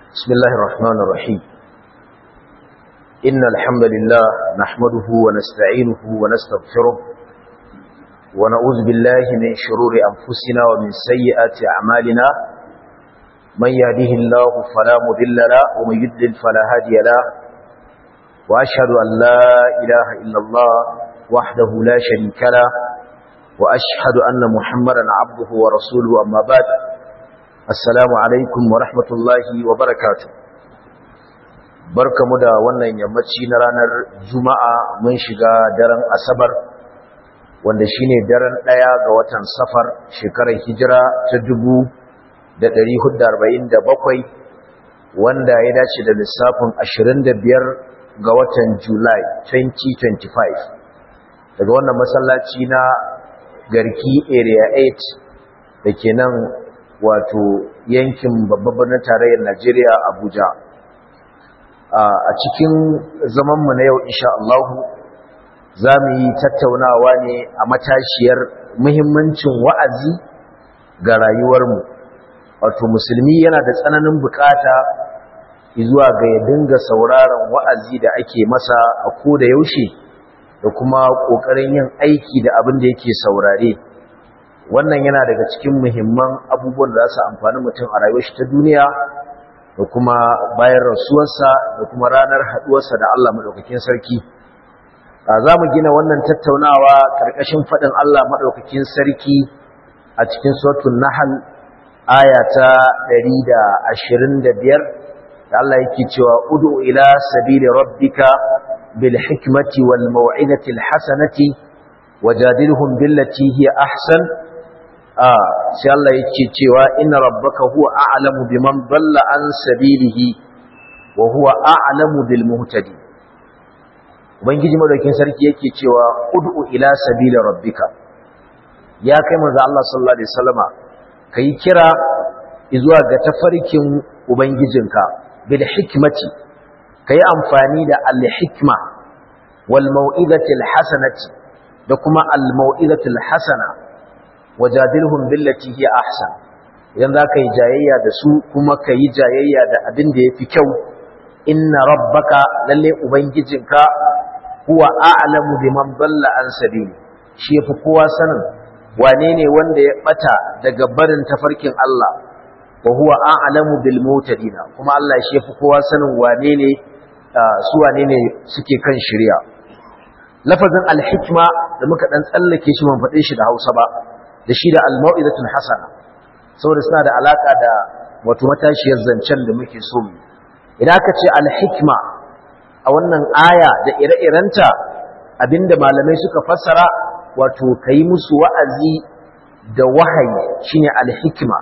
بسم الله الرحمن الرحيم إن الحمد لله نحمده ونستعينه ونستغفره ونعوذ بالله من شرور أنفسنا ومن سيئات أعمالنا من يهده الله فلا مذل له ومن يدلل فلا هادي له وأشهد أن لا إله إلا الله وحده لا شريك له وأشهد أن محمدا عبده ورسوله أما بعد Assalamu alaikum wa rahmatullahi wa barakatu. Barkamu da wannan yammaci na ranar Juma'a mun shiga daren Asabar, wanda shine daren ɗaya ga watan Safar shekarar hijira ta dubu da ɗari hudu arba'in da bakwai, wanda ya dace da lissafin ashirin da biyar ga watan Julai 2025. Daga wannan masallaci na Garki Area 8 da ke nan wato yankin babban birnin tarayyar Najeriya Abuja a cikin zamanmu na yau insha Allah za mu yi tattaunawa ne a matashiyar muhimmancin wa'azi ga rayuwarmu wato musulmi yana da tsananin bukata zuwa ga ya dinga sauraron wa'azi da ake masa a ko da yaushe da kuma ƙoƙarin yin aiki da abin da yake saurare wannan yana daga cikin muhimman abubuwan da za su amfani mutum a rayuwar shi ta duniya da kuma bayan rasuwarsa da kuma ranar haduwarsa da Allah madaukakin sarki za mu gina wannan tattaunawa karkashin faɗin Allah madaukakin sarki a cikin suratul nahl aya ta 125 da Allah yake cewa ud'u ila sabili rabbika bil hikmati wal mau'izati al hasanati wajadilhum billati hiya ahsan sai Allah yake cewa inna rabbaka huwa a'lamu biman dalla an sabilihi wa huwa a'lamu bil muhtadi ubangiji madaukin sarki yake cewa ud'u ila sabili rabbika ya kai manzo Allah sallallahu alaihi wasallama kai kira zuwa ga tafarkin ubangijinka bil hikmati kai amfani da al hikma wal mau'izati al hasanati da kuma al mau'izati al hasana wajadilhum billati hiya ahsan idan zaka yi jayayya da su kuma ka yi jayayya da abin da yafi kyau inna rabbaka lalle ubangijinka huwa a'lamu biman dalla an sabili shi yafi kowa sanin wane ne wanda ya bata daga barin tafarkin Allah wa huwa a'lamu bil mutadina kuma Allah shi yafi kowa sanin wane ne su wane ne suke kan shari'a lafazin al-hikma da muka dan tsallake shi ban faɗe shi da Hausa ba da shi da al-mau'izatul hasana saboda suna da alaka da wato matashiyar zancen da muke so mu idan aka ce al-hikma a wannan aya da ire-irenta abinda malamai suka fassara wato kai musu wa'azi da wahayi shine al-hikma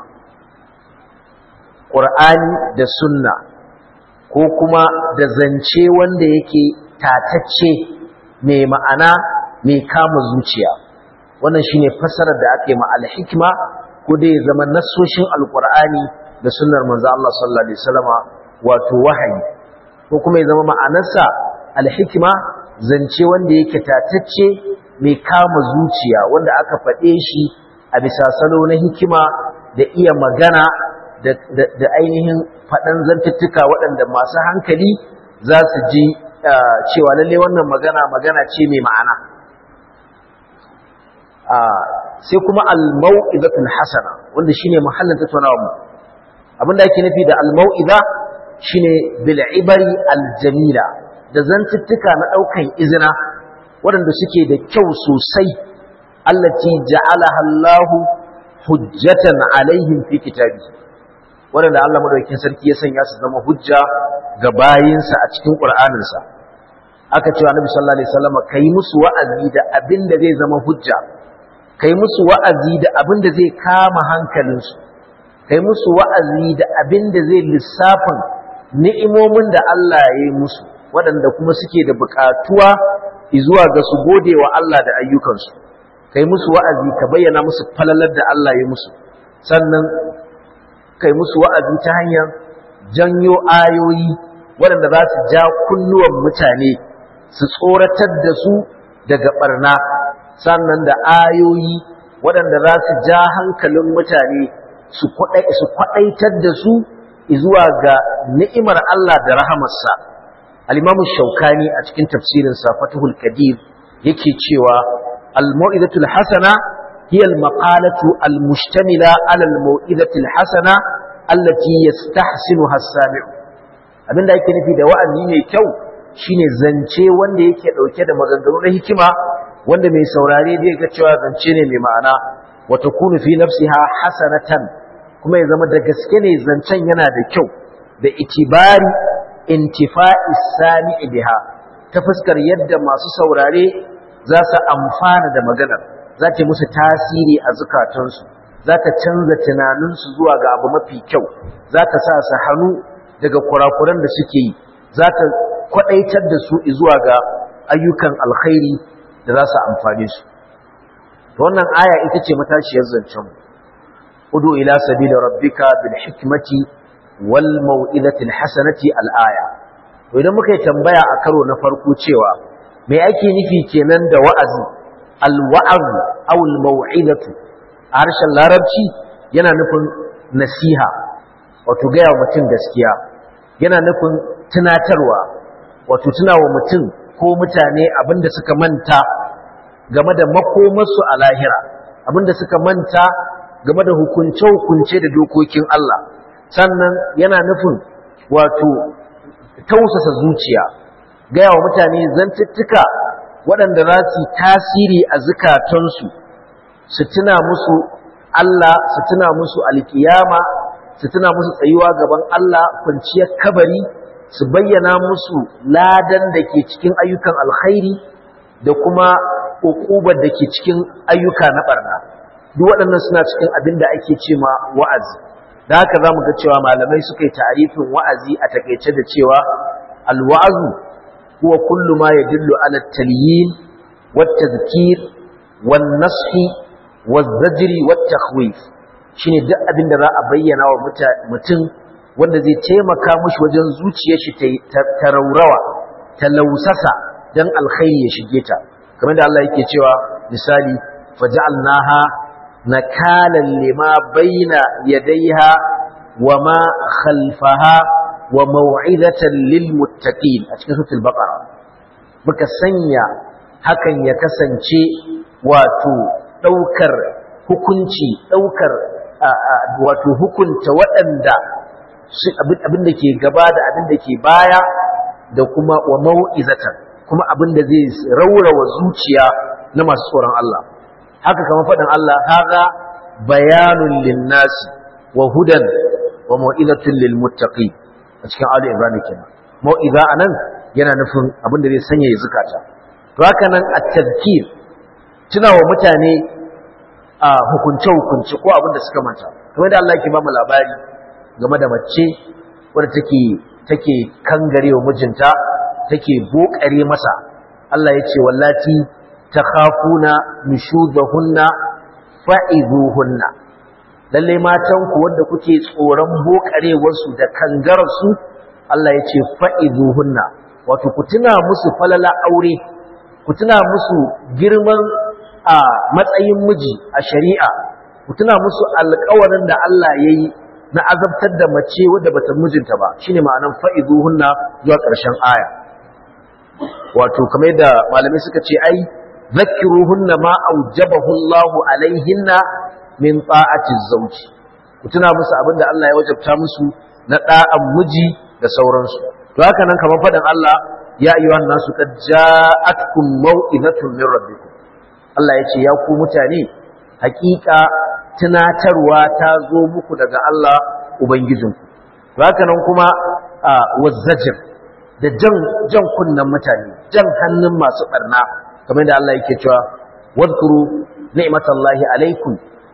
Qur'ani da sunna ko kuma da zance wanda yake tatacce mai ma'ana mai kama zuciya wannan shine fassarar da ake ma al-hikma ko dai zama nasoshin alqur'ani da sunnar manzo Allah sallallahu alaihi wasallama wato wahayi ko kuma ya zama ma'anarsa al-hikma zance wanda yake tatacce mai kama zuciya wanda aka faɗe shi a bisa salo na hikima da iya magana da ainihin faɗan zantuttuka waɗanda masu hankali za su ji cewa lalle wannan magana magana ce mai ma'ana sai kuma al-mau'izatul hasana wanda shine muhallin tattaunawar mu abinda ake nufi da al-mau'iza shine bil ibari al-jamila da zantuttuka na daukan izina waɗanda suke da kyau sosai allati ja'alaha Allah hujjatan alaihim fi kitabi waɗanda Allah madaukakin sarki ya sanya su zama hujja ga bayinsa a cikin Qur'aninsa aka ce Annabi sallallahu alaihi wasallam kai musu wa'azi da abin da zai zama hujja kai musu wa'azi da abin da zai kama hankalinsu, kai musu wa'azi da abin da zai lissafin ni'imomin da Allah ya yi musu, waɗanda kuma suke da buƙatuwa zuwa ga su gode wa Allah da ayyukansu, kai musu wa'azi ka bayyana musu falalar da Allah ya musu, sannan kai musu wa'azi ta hanyar janyo ayoyi waɗanda za su ja kunnuwan mutane su tsoratar da su daga ɓarna. sannan da ayoyi waɗanda za su ja hankalin mutane su kwaɗaitar da su zuwa ga ni'imar Allah da rahamarsa al-Imam Shawkani a cikin tafsirin sa Fathul Qadir yake cewa al-mau'izatul hasana hiya al-maqalatu al-mushtamila 'ala al-mau'izatil hasana allati yastahsinuha as-sami'u abinda yake nufi da wa'azi mai kyau shine zance wanda yake dauke da maganganu na hikima wanda mai saurare zai ga cewa zance ne mai ma'ana wa takunu fi nafsiha hasanatan kuma ya zama da gaske ne zancen yana da kyau da itibari intifa'i sami'i biha ta fuskar yadda masu saurare za su amfana da maganar za ta musu tasiri a zukatansu za ta canza tunaninsu zuwa ga abu mafi kyau za ta sa su hannu daga kurakuran da suke yi za ta kwadaitar da su zuwa ga ayyukan alkhairi da za su amfane su wannan aya ita ce matashiyar zancen udu ila sabila rabbika bil hikmati wal mau'izati al hasanati al aya to idan muka yi tambaya a karo na farko cewa me ake nufi kenan da wa'azi al wa'az aw al mau'izatu a harshen larabci yana nufin nasiha wato gaya wa mutum gaskiya yana nufin tunatarwa wato tunawa mutum ko mutane abinda suka manta game da makomarsu a lahira abinda suka manta game da hukunce-hukunce da dokokin Allah sannan yana nufin wato tausasa zuciya gaya wa mutane zantuttuka waɗanda za su tasiri a zukatansu su tuna musu Allah su tuna musu alkiyama su tuna musu tsayuwa gaban Allah kwanciyar kabari su bayyana musu ladan da ke cikin ayyukan alkhairi da kuma ukubar da ke cikin ayyuka na barna duk waɗannan suna cikin abin da ake ce ma wa'azi da haka za mu ga cewa malamai suka yi ta'arifin wa'azi a takaice da cewa alwa'azu huwa kullu ma yadullu ala talyin wat tadhkir wan nashi waz zajri wat takhwif shine duk abin da za a bayyana wa mutum wanda zai taimaka mushi wajen zuciyar shi ta raurawa ta lausasa dan alkhairi ya shige ta kamar da Allah yake cewa misali faj'alnaha nakalan lima baina yadayha wama khalfaha wa maw'izatan lil muttaqin a cikin suratul baqara muka sanya hakan ya kasance wato daukar hukunci daukar wato hukunta waɗanda abin da ke gaba da abin da ke baya da kuma wa mau'izatan kuma abin da zai raurawa zuciya na masu tsoron Allah haka kamar faɗin Allah haga bayanun linnasi wa hudan wa mau'izatun lil muttaqi a cikin Ali Ibrahim kenan mau'iza anan yana nufin abin da zai sanya ya zukata to haka nan at-tadhkir tunawa mutane a hukunce hukunce ko abin da suka manta kamar da Allah yake ba mu labari game da mace wadda take take kangarewa mijinta take bokare masa Allah ya ce wallati takhafuna nushudahunna fa'izuhunna lalle matan ku wanda kuke tsoron bokarewar su da kangarar su Allah ya ce fa'izuhunna wato ku tuna musu falala aure ku tuna musu girman a matsayin miji a shari'a ku tuna musu alƙawarin da Allah ya yi na azabtar da mace wadda bata mijinta ba shine ma'anan fa'izuhunna zuwa ƙarshen aya wato kamar da malamai suka ce ai zakkiruhunna ma aujabahu Allah alaihinna min ta'ati zawji ku tuna musu abinda Allah ya wajabta musu na da'an miji da sauransu to haka nan kamar faɗin Allah ya ayyuhan nasu qad ja'atkum mau'izatun min rabbikum Allah ya ce ya ku mutane hakika tunatarwa ta zo muku daga Allah ubangijinku to haka nan kuma wazzajir da jan jan kunnan mutane jan hannun masu barna kamar da Allah yake cewa wadhkuru ni'matallahi alaikum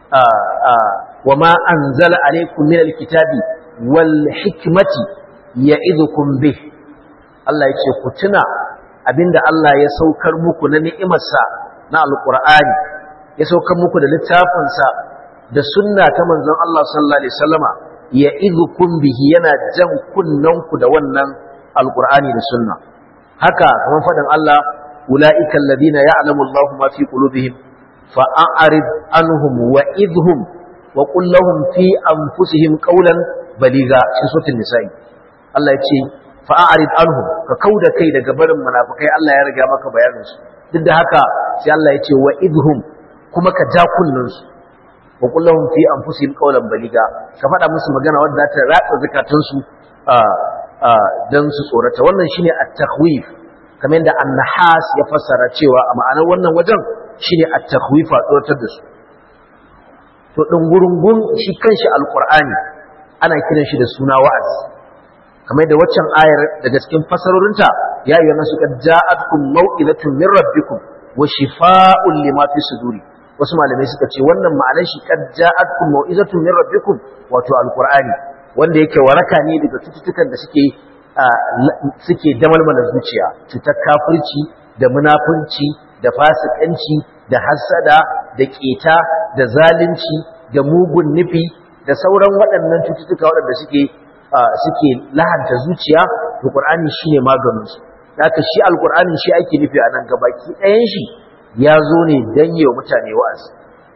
wama anzala alaikum min alkitabi wal hikmati ya'idukum bih Allah yake ku tuna abinda Allah ya saukar muku na ni'imarsa na alqur'ani ya saukar muku da littafinsa da sunna ta manzon Allah sallallahu alaihi wasallama ya'idukum bihi yana jan kunnanku da wannan alqur'ani da sunna haka kamar fadin Allah ulaika alladhina ya'lamu Allahu ma fi qulubihim fa'arid anhum wa'idhum wa qul lahum fi anfusihim qawlan baliga cikin suratul nisa'i Allah ya ce fa'arid anhum ka kauda kai daga barin munafikai Allah ya riga maka bayanin su duk da haka sai Allah ya ce wa idhum kuma ka ja kullun su wa kullahum fi anfusihim qawlan baliga ka faɗa musu magana wadda ta ratsa zakatun su dan su tsorata wannan shine at-takhwif kamar yadda an-nahas ya fassara cewa a ma'anar wannan wajen shine at-takhwif a tsoratar da su to dungurungun shi kanshi alqur'ani ana kiran shi da suna wa'azi kamar da waccan ayar daga cikin fasarorinta ya yi nasu kad ja'atkum mau'izatun min rabbikum wa shifaa'un lima fi suduri wasu malamai suka ce wannan ma'anar shi kad ja'atkum mau'izatun min rabbikum wato alqur'ani wanda yake waraka ne daga cututtukan da suke suke damalmala zuciya cutar kafirci da munafunci da fasikanci da hasada da keta da zalunci da mugun nufi da sauran waɗannan cututtuka waɗanda suke suke lahanta zuciya to qur'ani shine maganin su haka shi alqur'ani shi ake nufi a nan gabaki ɗayan shi ya zo ne dan yi wa mutane wa'azi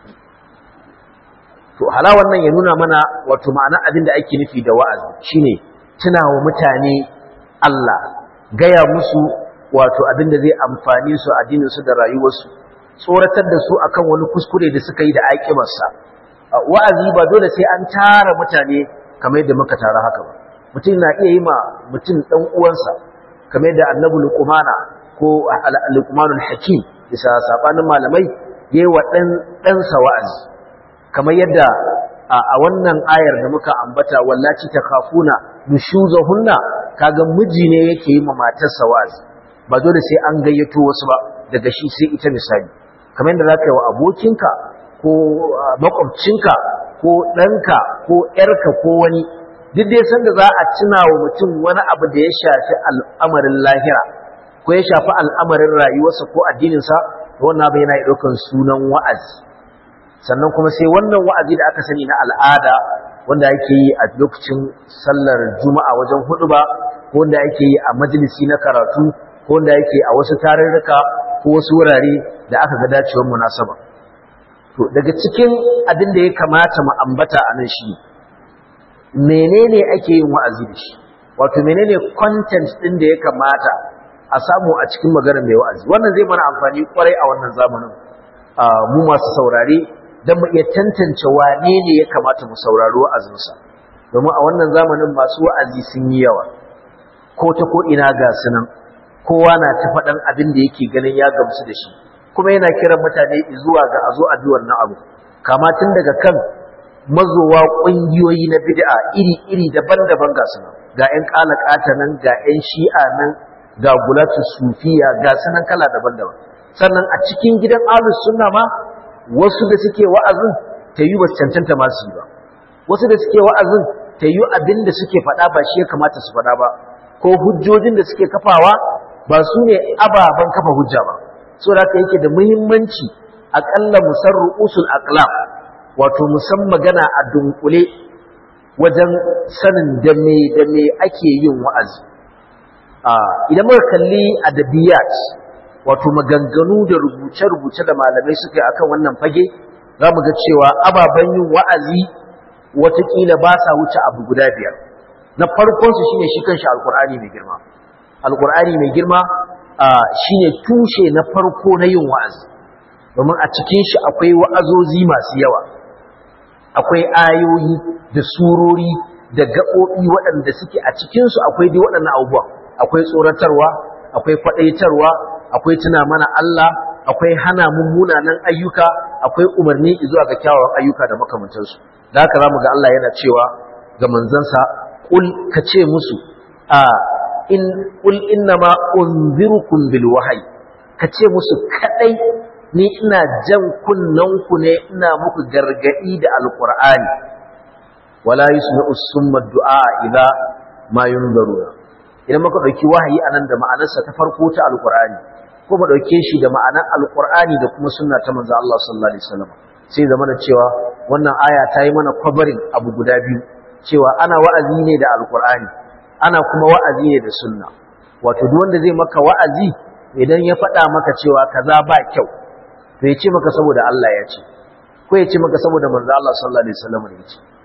to hala wannan ya nuna mana wato ma'ana abin da ake nufi da wa'azi shine tuna wa mutane Allah gaya musu wato abin da zai amfani su addinin su da rayuwarsu tsoratar da su akan wani kuskure da suka yi da aikimarsa wa'azi ba dole sai an tara mutane kamar yadda muka tara haka ba mutum na iya yi ma mutum ɗan uwansa kamar yadda annabi luqmana ko luqmanul hakim bisa sabanin malamai yayi wa dan ɗansa wa'azi kamar yadda a wannan ayar da muka ambata wallaci ta khafuna nushuzahunna kaga miji ne yake yi ma matarsa wa'azi ba dole sai an gayyato wasu ba daga shi sai ita misali kamar yadda zaka yi wa abokinka ko makwabcinka ko ɗanka ko ‘yarka ko wani duk dai sanda za a tuna wa mutum wani abu da ya shafi al'amarin lahira ko ya shafi al'amarin rayuwarsa ko addininsa wannan abu yana ɗaukan sunan wa'azi sannan kuma sai wannan wa'azi da aka sani na al'ada wanda ake yi a lokacin sallar juma'a wajen hudu ba ko wanda ake yi a majalisi na karatu ko wanda ake a wasu tarurruka ko wasu wurare da aka ga dacewar munasaba to daga cikin abin da ya kamata mu ambata a nan shi menene ake yin wa'azi da shi wato menene content din da ya kamata a samu a cikin maganar mai wa'azi wannan zai mana amfani kwarai a wannan zamanin mu masu saurare don mu iya tantance wane ne ya kamata mu saurari wa'azinsa domin a wannan zamanin masu wa'azi sun yi yawa ko ta ko ina ga sunan kowa na ta faɗan abin da yake ganin ya gamsu da shi kuma yana kiran mutane zuwa ga a zo a bi wannan abu kama tun daga kan mazowa ƙungiyoyi na bid'a iri-iri daban-daban ga su ga 'yan ƙalaƙata nan ga 'yan shi'a nan ga gulatu sufiya ga sunan kala daban-daban sannan a cikin gidan alus sunna ma wasu da suke wa'azin ta yi ba cancanta masu yi ba wasu da suke wa'azin ta yi abin da suke faɗa ba shi ya kamata su faɗa ba ko hujjojin da suke kafawa ba su ne ababen kafa hujja ba so da haka yake da muhimmanci aƙalla musarru usul aqlam wato musan magana a dunkule wajen sanin da me da me ake yin wa'azi idan muka kalli adabiyat wato maganganu da rubuce-rubuce da malamai suka yi akan wannan fage za mu ga cewa ababen yin wa'azi watakila ba sa wuce abu guda biyar na farkonsu shine shi kanshi alkur'ani mai girma alkur'ani mai girma shine tushe na farko na yin wa'azi domin a cikin shi akwai wa'azozi masu yawa akwai ayoyi da surori da gaɓoɓi waɗanda suke a cikinsu akwai dai waɗannan abubuwan akwai tsoratarwa akwai kwaɗaitarwa akwai tuna mana Allah akwai hana mummunanan ayyuka akwai umarni zuwa ga kyawawan ayyuka da makamantansu da haka zamu ga Allah yana cewa ga manzansa kul ka ce musu a in kul innama unzirukum bil wahyi ka ce musu kadai ni ina jan kunnanku ne ina muku gargadi da alqur'ani wala yusma'u summa du'a idza ma yunzaruna idan muka dauki wahayi anan da ma'anarsa ta farko ta alqur'ani ko mu dauke shi da ma'anar alqur'ani da kuma sunna ta manzo Allah sallallahu alaihi wasallam sai zama da cewa wannan aya ta yi mana kwabarin abu guda biyu cewa ana wa'azi ne da alqur'ani ana kuma wa'azi ne da sunna wato duk wanda zai maka wa'azi idan ya faɗa maka cewa kaza ba kyau to ya ce maka saboda Allah ya ce ko ya ce maka saboda manzo Allah sallallahu alaihi wasallam ya ce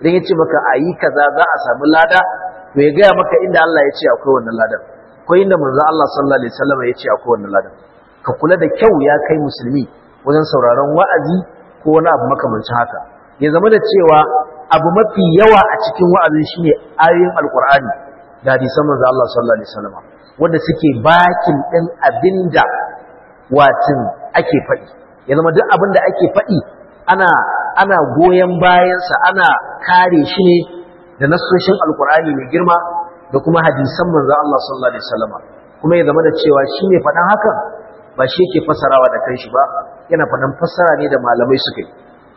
idan ya ce maka a yi kaza za a samu lada to ya gaya maka inda Allah ya ce akwai wannan ladan ko inda manzo Allah sallallahu alaihi wasallam ya ce akwai wannan ladan ka kula da kyau ya kai musulmi wajen sauraron wa'azi ko wani abu makamancin haka ya zama da cewa abu mafi yawa a cikin wa'azin shine ayoyin alqur'ani da hadisan manzo Allah sallallahu alaihi wasallam wanda suke bakin din abinda watin ake faɗi ya zama duk abinda ake faɗi ana ana goyen bayansa ana kare shi ne da nassoshin alqur'ani mai girma da kuma hadisan manzo Allah sallallahu alaihi wasallam kuma ya zama da cewa shi ne faɗan hakan ba shi yake fasarawa da kanshi ba yana faɗan fassara ne da malamai suka yi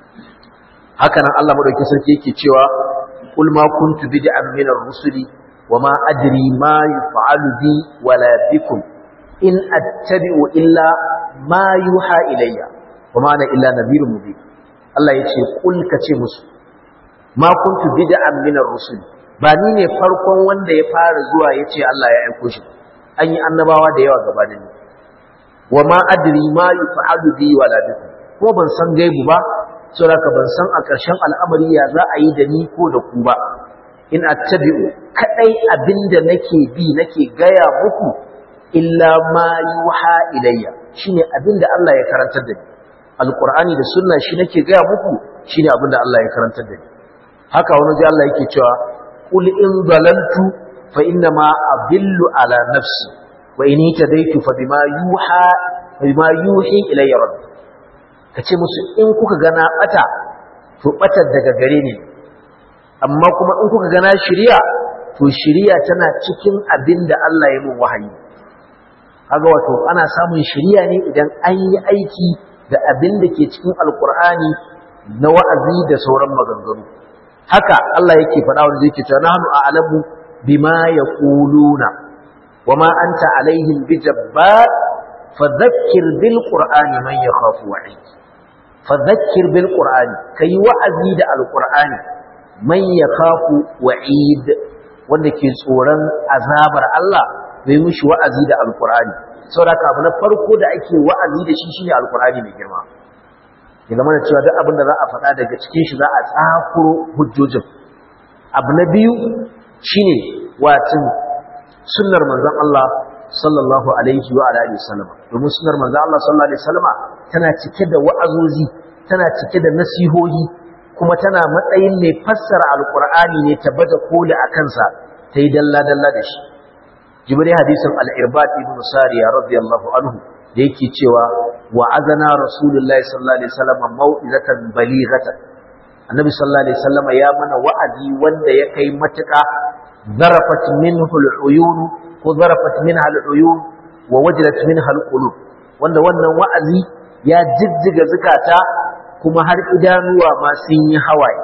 haka nan Allah madauki sarki yake cewa kul ma kuntu bid'an min ar-rusuli wa ma adri ma yuf'alu bi wala bikum in attabi'u illa ma yuha ilayya wa ma ana illa nadhirun mubin Allah yace kul kace musu ma kuntu bid'an min ar-rusuli ba ni ne farkon wanda ya fara zuwa yace Allah ya aiko shi an yi annabawa da yawa gabanin ni wa ma adri ma yuf'alu bi wala bikum ko ban san gaibu ba saboda ban san a ƙarshen al'amari ya za a yi da ni ko da ku ba in attabi'u kadai abinda nake bi nake gaya muku illa ma yuha ilayya shine abinda Allah ya karantar da ni alqur'ani da sunna shi nake gaya muku shine abinda Allah ya karantar da ni haka wani ji Allah yake cewa qul in dalaltu fa inna ma adillu ala nafsi wa in tadaitu fa bima yuha bima yuhi ilayya rabbi kace musu in kuka gana bata to batar daga gare ni amma kuma in kuka gana shiriya to shiriya tana cikin abinda Allah ya mun wahayi kaga wato ana samun shiriya ne idan an yi aiki da abin da ke cikin alkur'ani na wa'azi da sauran maganganu haka Allah yake faɗa wanda yake cewa nahnu a'lamu bima yaquluna wama anta alaihim bijabbar fadhakkir bil qur'ani man yakhafu wa'id fadhakkir bil qur'ani kai wa'azi da alqur'ani man yakhafu wa'id wanda ke tsoron azabar Allah bai mushi wa'azi da alqur'ani saboda abu na farko da ake wa'azi da shi shine alqur'ani mai girma ya zama da cewa duk abin da za a faɗa daga cikin shi za a tsakuro hujjojin abu na biyu shine watin sunnar manzon Allah sallallahu alaihi wa alihi wasallam domin sunnar manzon Allah sallallahu alaihi wasallama tana cike da wa'azozi tana cike da nasihohi kuma tana matsayin mai fassara alqur'ani ne tabbata koli a kansa ta yi dalla dalla da shi jibril hadisin al-irbad ibn sariya radiyallahu anhu da yake cewa wa'azana rasulullahi sallallahu alaihi wasallam mau'izatan balighatan annabi sallallahu alaihi wasallam ya mana wa'azi wanda ya kai matuƙa zarafat minhu al-uyun ko zarafat minha al-uyun wa wajilat minha al-qulub wanda wannan wa'azi ya jijjiga zukata kuma har idanuwa ma sun yi hawaye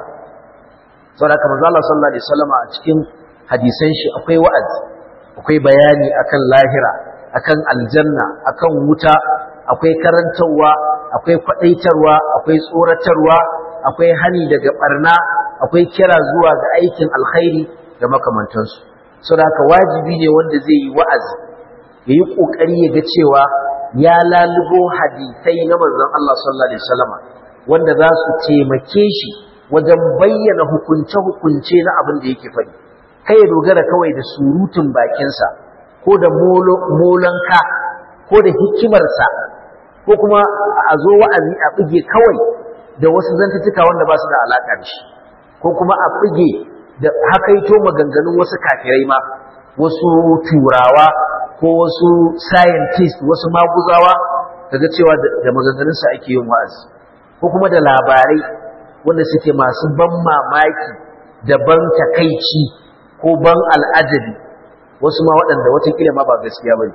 saboda kamar Allah sallallahu alaihi wasallam a cikin hadisan shi akwai wa'azi akwai bayani akan lahira akan aljanna akan wuta akwai karantarwa akwai kwadaitarwa akwai tsoratarwa akwai hani daga barna akwai kira zuwa ga aikin alkhairi da makamantansu saboda haka wajibi ne wanda zai yi wa'azi ya yi kokari ya ga cewa ya lalubo hadisai na manzon Allah sallallahu alaihi wasallam wanda za su taimake shi wajen bayyana hukunce-hukunce na abin da yake faɗi kai ya dogara kawai da surutun bakinsa ko da molanka ko da hikimarsa ko kuma a zo wa'azi a buge kawai da wasu zantutuka wanda ba su da alaƙa da shi ko kuma a buge da hakaito maganganun wasu kafirai ma wasu turawa ko wasu scientist wasu maguzawa daga cewa da maganganunsa ake yin wa'azi ko kuma da labarai wanda suke masu ban mamaki da ban takaici ko ban al'ajabi wasu ma waɗanda watakila ma ba gaskiya ba ne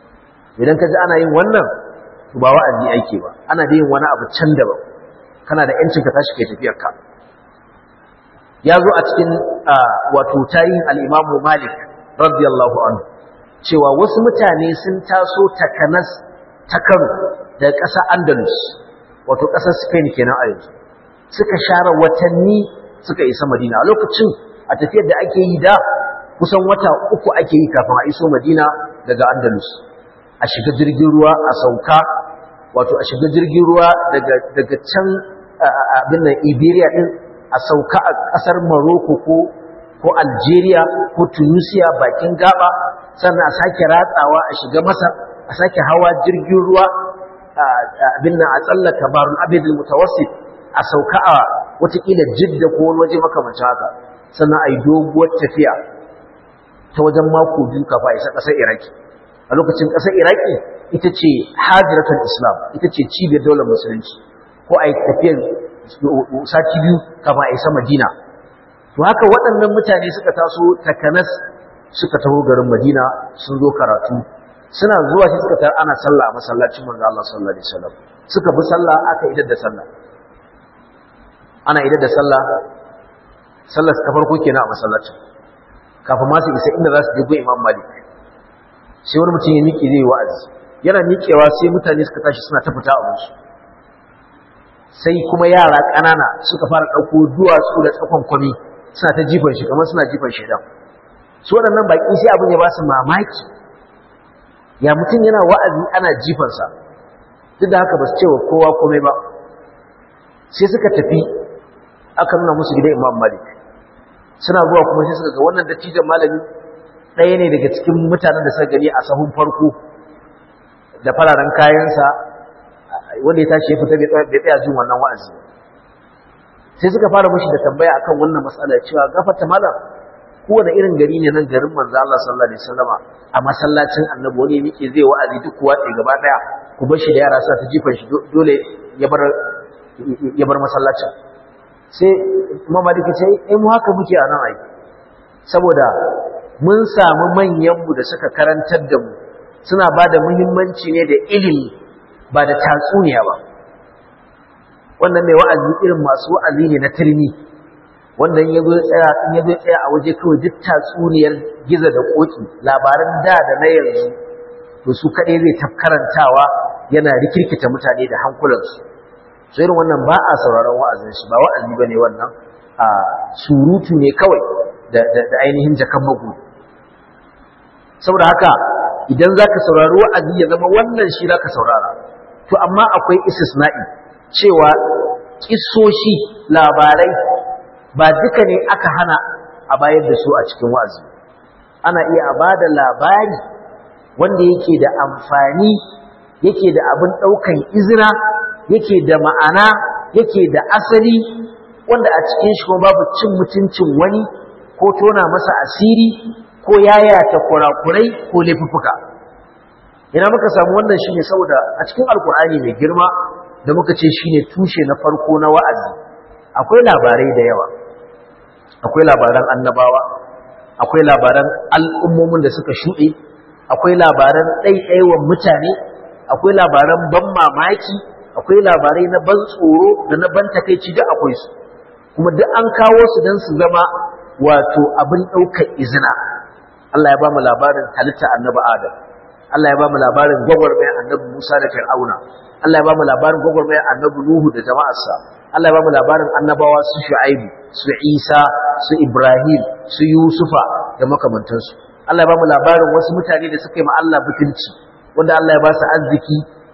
idan ka ji ana yin wannan to ba wa'azi ake ba ana da yin wani abu can daban kana da yancin ka tashi kai tafiyar ka ya zo a cikin wato tarihin al-Imam Malik radiyallahu anhu cewa wasu mutane sun taso takanas ta Kano daga ƙasar Andalus wato ƙasar Spain kenan a yanzu suka share watanni suka isa Madina a lokacin a tafiyar da ake yi da kusan wata uku ake yi kafin a iso Madina daga Andalus a shiga jirgin ruwa a sauka wato a shiga jirgin ruwa daga daga can abin nan Iberia din a sauka a ƙasar Morocco ko ko Algeria ko Tunisia bakin gaba sannan a sake ratsawa a shiga Masar a sake hawa jirgin ruwa abin nan a tsallaka barun abidul mutawassit a sauka a watakila jidda ko wani waje makamancin haka sannan a yi doguwar tafiya ta wajen mako biyu kafa isa ƙasar iraki a lokacin ƙasar iraki ita ce hajjiratul islam ita ce cibiyar daular musulunci ko a yi tafiyar sati biyu kafa a isa madina to haka waɗannan mutane suka taso takanas suka taho garin madina sun zo karatu suna zuwa shi suka tar ana sallah a masallacin manzo Allah sallallahu alaihi wasallam suka bi sallah aka idar da sallah ana idar da sallah sallar ta farko kenan a masallacin kafin ma su isa inda za su je go Imam Malik sai wani mutum ya miƙe zai wa'azi yana miƙewa sai mutane suka tashi suna ta fita a musu sai kuma yara ƙanana suka fara ɗauko duwatsu da tsakon kwami suna ta jifan shi kamar suna jifan shi dan su waɗannan baƙi sai abin ya ba su mamaki ya mutum yana wa'azi ana jifansa duk da haka ba su ce wa kowa komai ba sai suka tafi aka nuna musu gidan imam malik suna zuwa kuma sai suka ga wannan dattijan malami ɗaya ne daga cikin mutanen da suka gani a sahun farko da fararen kayansa wanda ya tashi ya fita bai tsaya jin wannan wa'azi sai suka fara mashi da tambaya akan wannan matsala cewa gafarta malam kowane irin gari ne nan garin manzo Allah sallallahu alaihi wasallama a masallacin annabi wani yake zai wa'azi duk kuwa tsaye gaba daya ku bar shi da yara sa ta jifan shi dole ya bar ya bar masallacin sai Imam Malik ya ce eh mu haka muke a nan ai saboda mun samu manyan mu da suka karantar da mu suna ba da muhimmanci ne da ilimi ba da tatsuniya ba wannan mai wa'azi irin masu wa'azi ne na turmi wanda in yazo tsaya in yazo tsaya a waje kawai duk tatsuniyar giza da koki labaran da da na yanzu to su kadai zai tafkarantawa yana rikirkita mutane da hankulansu so irin wannan ba a sauraron wa'azin shi ba wa'azi bane wannan a surutu ne kawai da da, da ainihin jakan magu saboda haka idan zaka saurari wa'azi ya zama wannan shi zaka saurara to amma akwai istisna'i cewa kissoshi labarai ba duka ne aka hana a bayar da su a cikin wa'azi ana iya a bada labari wanda yake da amfani yake da abin ɗaukan izina yake da ma'ana yake da asali wanda a cikin shi kuma babu cin mutuncin wani ko tona masa asiri ko yayata kurakurai ko laifuffuka ina muka samu wannan shine saboda a cikin alkur'ani mai girma da muka ce shine tushe na farko na wa'azi akwai labarai da yawa akwai labaran annabawa akwai labaran al'ummomin da suka shuɗe akwai labaran ɗaiɗaiwan mutane akwai labaran ban mamaki akwai labarai na ban tsoro da na ban takaici da akwai su kuma duk an kawo su don su zama wato abin ɗaukar izina Allah ya ba mu labarin halitta annabi Adam Allah ya ba mu labarin gwagwarmayar annabi Musa da Fir'auna Allah ya ba mu labarin gwagwarmayar annabi Nuhu da jama'arsa Allah ya ba mu labarin annabawa su Shu'aibu su Isa su Ibrahim su Yusufa da makamantansu Allah ya ba mu labarin wasu mutane da suka yi ma Allah butulci wanda Allah ya ba su arziki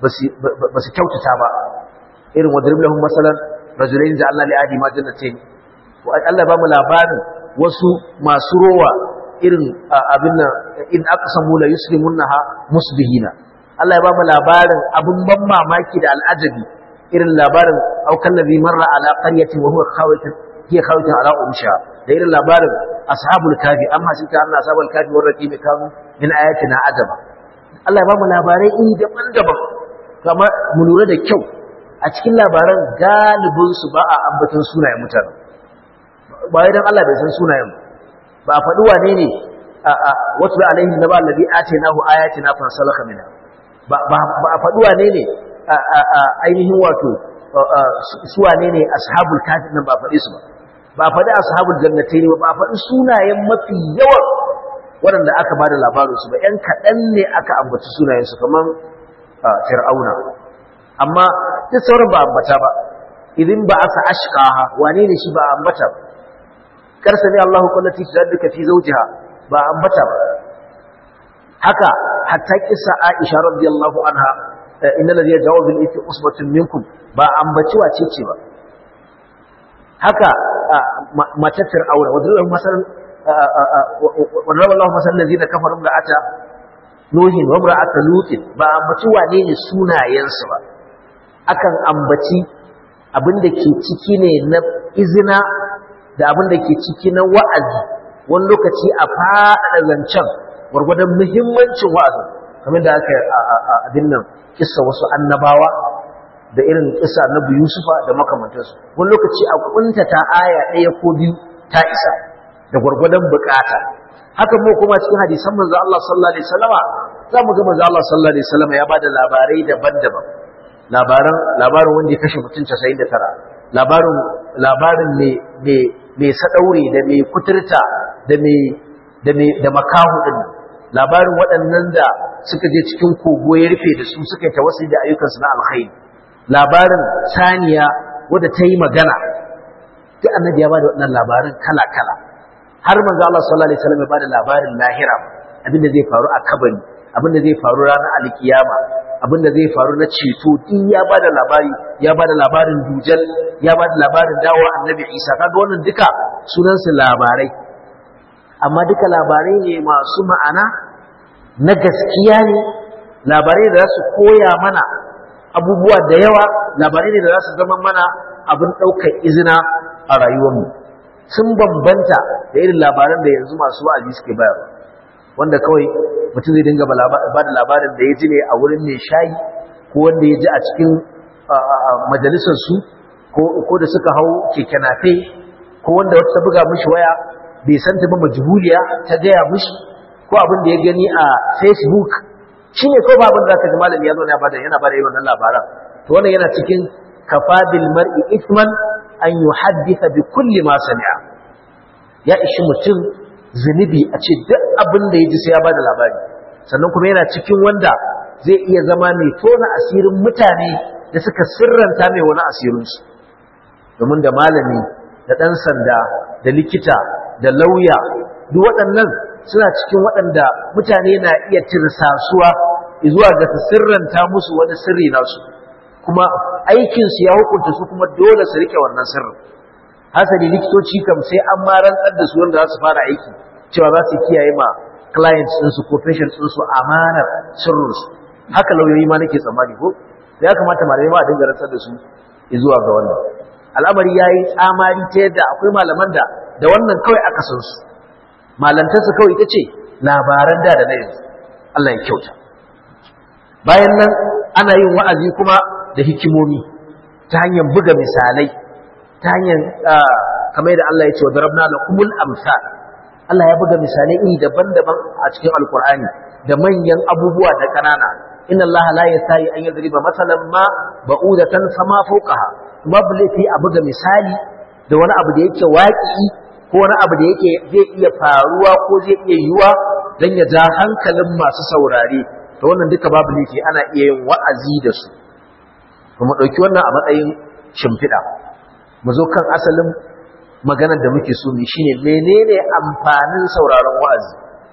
ba su kyautata ba irin wadrib lahum masalan rajulain da Allah li adi ma jannatain Allah ya ba mu labarin wasu masu rowa irin abin nan in aqsamu la yuslimunha musbihina Allah ya ba mu labarin abin ban mamaki da al'ajabi irin labarin aukan ladhi marra ala qaryatin wa huwa khawitun hiya khawitun ala umsha da irin labarin ashabul kafi amma shi ka anna ashabul kafi wa raqib kanu min ayatina ajaba Allah ya ba mu labarai iri daban-daban kamar mu lura da kyau a cikin labaran galibin su ba a ambaton sunayen mutane ba idan Allah bai san sunayen ba a faɗi wane ne wasu da alaihi na ba allabi atainahu ayatina fansalaka minha ba a faɗi wane ne ainihin wato su wane ne ashabul kafin nan ba a faɗi su ba ba a faɗi ashabul jannatai ne ba a faɗi sunayen mafi yawan waɗanda aka ba da labarinsu ba ‘yan kaɗan ne aka ambaci sunayensu kamar fir'auna amma duk sauran ba ambata ba idan ba aka ashkaha wane ne shi ba ambata ba karsa ne Allahu kullati tadduka fi zawjiha ba ambata ba haka hatta kissa Aisha radiyallahu anha inna ladhi yaj'u bil ithmi usbatun minkum ba ambaci wace ce ba haka matar fir'auna wadda Allah masal wadda Allah masal lazi da kafarin da ata nuhin wa aka lutin ba ambaci wane ne sunayensu ba akan ambaci abin da ke ciki ne na izina da abin da ke ciki na wa'azi wani lokaci a faɗaɗa zancen gwargwadon muhimmancin wa'azi kamar da aka abin nan kissa wasu annabawa da irin kissa annabi yusufa da makamantarsu wani lokaci a kuntata aya ɗaya ko biyu ta isa da gwargwadon bukata haka mu kuma cikin hadisan manzo Allah sallallahu alaihi wasallama za mu ga manzo Allah sallallahu alaihi wasallama ya bada labarai daban-daban labaran labarin wanda ya kashe mutum 99 labarin labarin me me me sadaure da me kuturta da me da me da makahu din labarin waɗannan da suka je cikin kogo ya rufe da su suka yi tawassuli da ayyukansu na alkhairi labarin saniya wadda ta yi magana duk annabi ya bada waɗannan labarin kala-kala har manzo Allah sallallahu alaihi wasallam ya bada labarin lahira abinda zai faru a kabari abinda zai faru ranar alkiyama abinda zai faru na ceto duk ya bada labari ya bada labarin dujal ya bada labarin dawo annabi Isa kaga wannan duka sunan su labarai amma duka labarai ne masu ma'ana na gaskiya ne labarai da za su koya mana abubuwa da yawa labarai ne da za su zama mana abin ɗaukar izina a rayuwarmu sun bambanta da irin labaran da yanzu masu wa'azi suke bayarwa wanda kawai mutum zai dinga ba da labarin da ya ji ne a wurin mai shayi ko wanda ya ji a cikin majalisarsu ko da suka hau keke nafe ko wanda wata buga mishi waya bai san ta ba majhuliya ta gaya mishi ko abin da ya gani a facebook shi ne ko ba abin da zaka ji malami ya zo ya bada yana bada irin wannan labaran to wannan yana cikin kafabil mar'i ithman an yuhaddisa bi kulli ma sami'a ya ishi mutum zunubi a ce duk abin da ya ji sai ya bada labari sannan kuma yana cikin wanda zai iya zama mai tona asirin mutane da suka sirranta mai wani asirinsu domin da malami da ɗan sanda da likita da lauya duk waɗannan suna cikin waɗanda mutane na iya tirsasuwa zuwa ga su sirranta musu wani sirri nasu kuma aikinsu ya hukunta su kuma dole su rike wannan sirrin hasali likitoci kam sai an ma rantsar da su wanda za su fara aiki cewa za su kiyaye ma clients ɗinsu ko patients ɗinsu amanar sirrinsu haka lauyoyi ma nake tsammani ko ya kamata malamai ma a dinga rantsar da su zuwa ga wannan al'amari ya yi tsamari ta yadda akwai malaman da da wannan kawai aka san su malantarsa kawai ita ce labaran da da na yanzu Allah ya kyauta bayan nan ana yin wa'azi kuma da hikimomi ta hanyar buga misalai ta hanyar kamar da Allah ya ce wa darabna lakumul amsal Allah ya buga misalai iri daban-daban a cikin alkur'ani da manyan abubuwa da ƙanana inna Allah la yastahi an yadriba masalan ma ba'udatan fama fawqaha babu laifi a buga misali da wani abu da yake waƙi ko wani abu da yake zai iya faruwa ko zai iya yiwa don ya ja hankalin masu saurare to wannan duka babu laifi ana iya yin wa'azi da su kuma ɗauki wannan a matsayin shimfiɗa mu zo kan asalin maganar da muke so mu shine menene amfanin sauraron wa'azi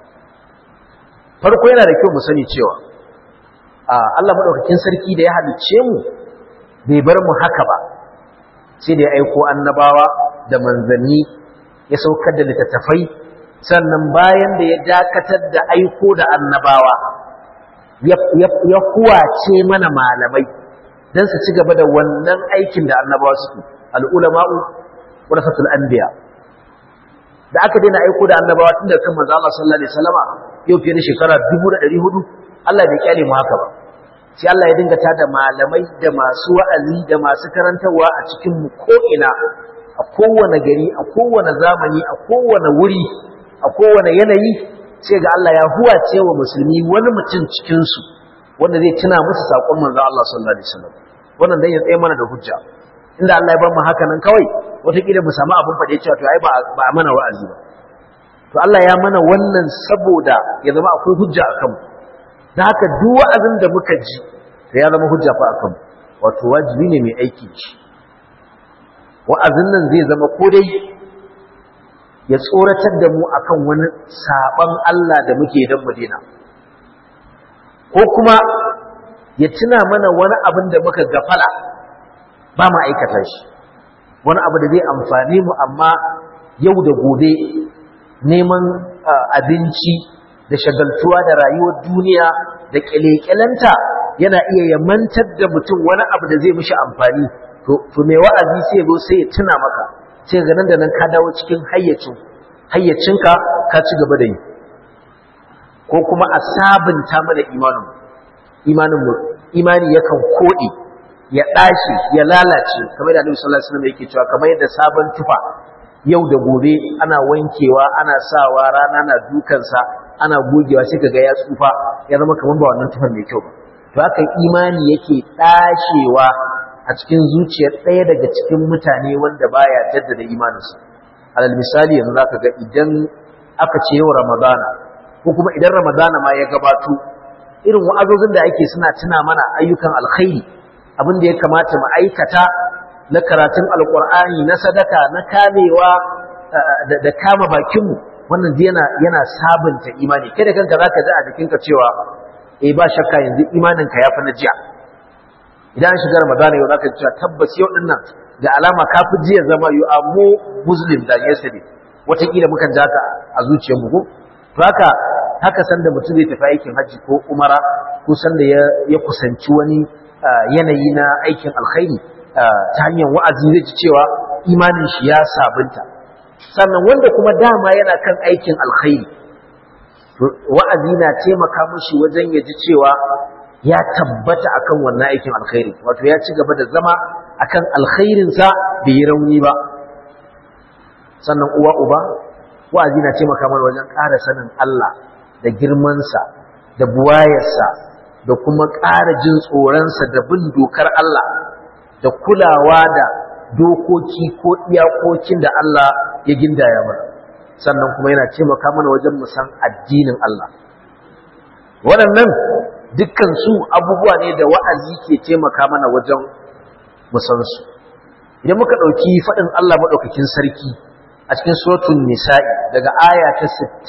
farko yana da kyau mu sani cewa Allah madaukakin sarki da ya halicce mu bai bar mu haka ba sai da ya aiko annabawa da manzanni ya saukar da littattafai sannan bayan da ya dakatar da aiko da annabawa ya kuwace mana malamai don su ci gaba da wannan aikin da annabawa suke al'ulama'u warasatul anbiya da aka daina aiko da annabawa tun da kan manzo Allah sallallahu alaihi wasallama yau fiye da shekara 1400 Allah bai kyale mu haka ba sai Allah ya dinga tada malamai da masu wa'azi da masu karantarwa a cikin mu ko ina a kowane gari a kowane zamani a kowane wuri a kowane yanayi sai ga Allah ya huwace wa musulmi wani mutum cikin su wanda zai tuna musu sakon manzo Allah sallallahu alaihi wasallam wannan dan ya tsaye mana da hujja inda Allah ya bar mu haka nan kawai wataƙila mu samu abin faɗe cewa to ai ba ba mana wa'azi ba to Allah ya mana wannan saboda ya zama akwai hujja a kanmu da haka duk wa'azin da muka ji da ya zama hujja fa a kanmu wato wajibi ne mai aiki ci wa'azin nan zai zama ko dai ya tsoratar da mu akan wani saban Allah da muke dan Madina ko kuma ya tuna mana wani abin da muka gafala ba mu aikata shi wani abu da zai amfane mu amma yau da gobe neman abinci da shagaltuwa da rayuwar duniya da kyalekyalanta yana iya yamantar da mutum wani abu da zai mishi amfani to mai wa'azi sai ya zo sai ya tuna maka sai ga nan da nan ka dawo cikin hayyacin hayyacinka ka ci gaba da yi ko kuma a sabunta mana imanin imanin mu imani yakan kode ya dashi ya lalace kamar da Annabi sallallahu alaihi wasallam yake cewa kamar yadda sabon tufa yau da gobe ana wankewa ana sawa rana na dukansa ana gogewa sai kaga ya tsufa ya zama kamar ba wannan tufan mai kyau ba to haka imani yake dashewa a cikin zuciyar ɗaya daga cikin mutane wanda baya jaddada imaninsa alal misali yanzu zaka ga idan aka ce yau ramadana ko kuma idan ramadana ma ya gabato irin wa'azozin da ake suna tuna mana ayyukan alkhairi abin da ya kamata mu aikata na karatun alkur'ani na sadaka na kamewa da kama bakinmu wannan yana yana sabunta imani kai da kanka zaka ji a jikinka cewa eh ba shakka yanzu imaninka ya fi na jiya idan shiga ramadana yau zaka ji cewa tabbas yau din nan da alama ka fi jiya zama you are more muslim than yesterday wataƙila mukan ji haka a zuciyarmu ko to haka haka sanda mutum zai tafi aikin hajji ko umara ko sanda ya kusanci wani yanayi na aikin alkhairi ta hanyar wa'azi zai ji cewa imanin shi ya sabunta sannan wanda kuma dama yana kan aikin alkhairi wa'azi na taimaka mushi wajen ya ji cewa ya tabbata akan wannan aikin alkhairi wato ya ci gaba da zama akan alkhairinsa bai yi rauni ba sannan uwa uba wa'azi na taimaka mana wajen ƙara sanin Allah da girmansa da buwayarsa da kuma ƙara jin tsoronsa da bin dokar Allah da kulawa da dokoki ko iyakokin da Allah ya gindaya mana sannan kuma yana taimaka mana wajen mu san addinin Allah waɗannan dukkan su abubuwa ne da wa'azi ke taimaka mana wajen mu san su idan muka ɗauki faɗin Allah maɗaukakin sarki a cikin suratul nisa'i daga aya ta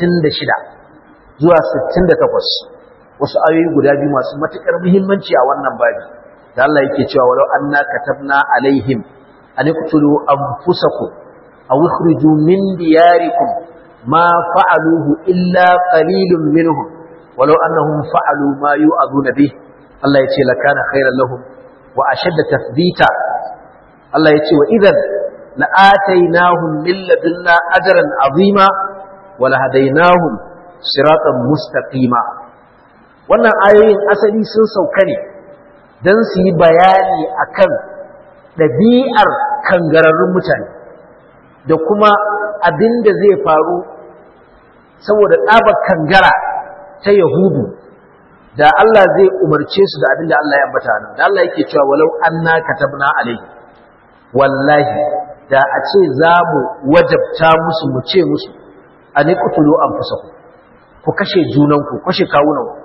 66 zuwa 68 wasu ayoyi guda biyu masu matukar muhimmanci a wannan babi da Allah yake cewa walau anna katabna alaihim an iqtulu anfusakum aw ikhriju min diyarikum ma fa'aluhu illa qalilun minhum walau annahum fa'alu ma yu'aduna bih Allah yace lakana khairan lahum wa ashadda tathbita Allah yace wa idan la'atainahum min ladunna ajran azima wa lahadainahum siratan mustaqima wannan ayoyin asali sun sauka ne don su yi bayani akan ɗabi'ar kangararrun mutane da kuma abin da zai faru saboda ɗabar kangara ta yahudu da Allah zai umarce su da abin da Allah ya ambata nan da Allah yake cewa walau anna katabna alaihi wallahi da a ce za mu wajabta musu mu ce musu an iqtulu anfusakum ku kashe junanku kashe kawunanku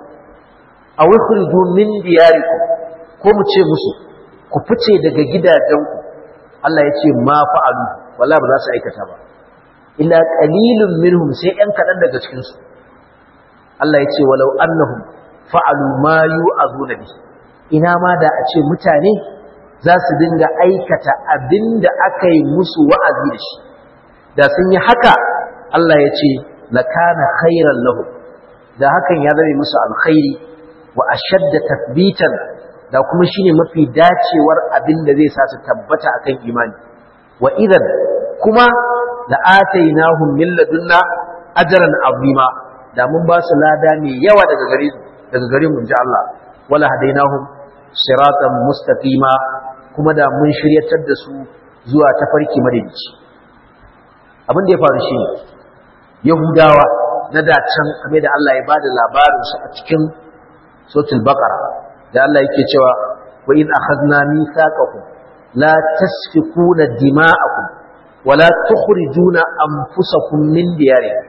a wikhriju min diyarikum ko mu ce musu ku fice daga gidajenku Allah ya ce ma fa'alu wala ba za su aikata ba illa qalilun minhum sai ɗan kaɗan daga cikin su Allah ya ce walau annahum fa'alu ma yu'azuna bi ina ma da a ce mutane za su dinga aikata abinda aka yi musu wa'azi da shi da sun yi haka Allah ya ce lakana khairan lahum da hakan ya zame musu alkhairi wa ashadda tathbitan da kuma shine mafi dacewar abin da zai sa su tabbata akan imani wa idan kuma la atainahum min ladunna ajran azima da mun ba su lada mai yawa daga gare daga gare mu ji Allah wala hadainahum siratan mustaqima kuma da mun shiryatar da su zuwa tafarki madaidaici abin da ya faru shine yahudawa na da can kame da Allah ya bada labarin su a cikin suratul baqara da Allah yake cewa wa in akhadna mithaqakum la tasfikuna dima'akum wa la tukhrijuna anfusakum min diyarikum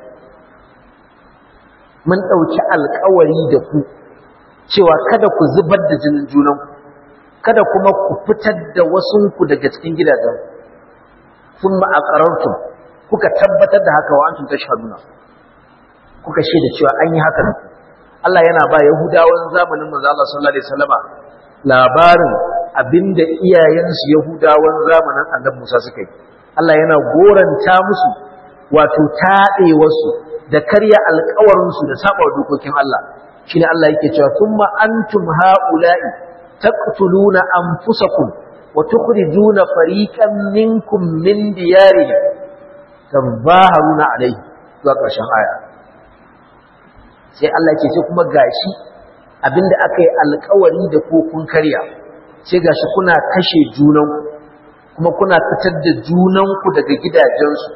mun dauki alƙawari da ku cewa kada ku zubar da jinin junanku kada kuma ku fitar da wasunku daga cikin gidajen thumma aqarartum kuka tabbatar da haka wa antum tashhaduna kuka shaida cewa an yi haka da ku Allah yana ba Yahudawan zamanin manzo Allah sallallahu alaihi wasallama labarin abinda iyayensu Yahudawan zamanin Annabi Musa suka yi Allah yana goranta musu wato taɗewarsu da karya alƙawarinsu da saba dokokin Allah shine Allah yake cewa thumma antum haula'i taqtuluna anfusakum wa tukhrijuna fariqan minkum min diyarihim tabaharuna alayhi zuwa ƙarshen aya sai Allah ke ce kuma gashi abinda aka yi alƙawari da ko kun karya sai gashi kuna kashe junanku kuma kuna fitar da junanku daga gidajensu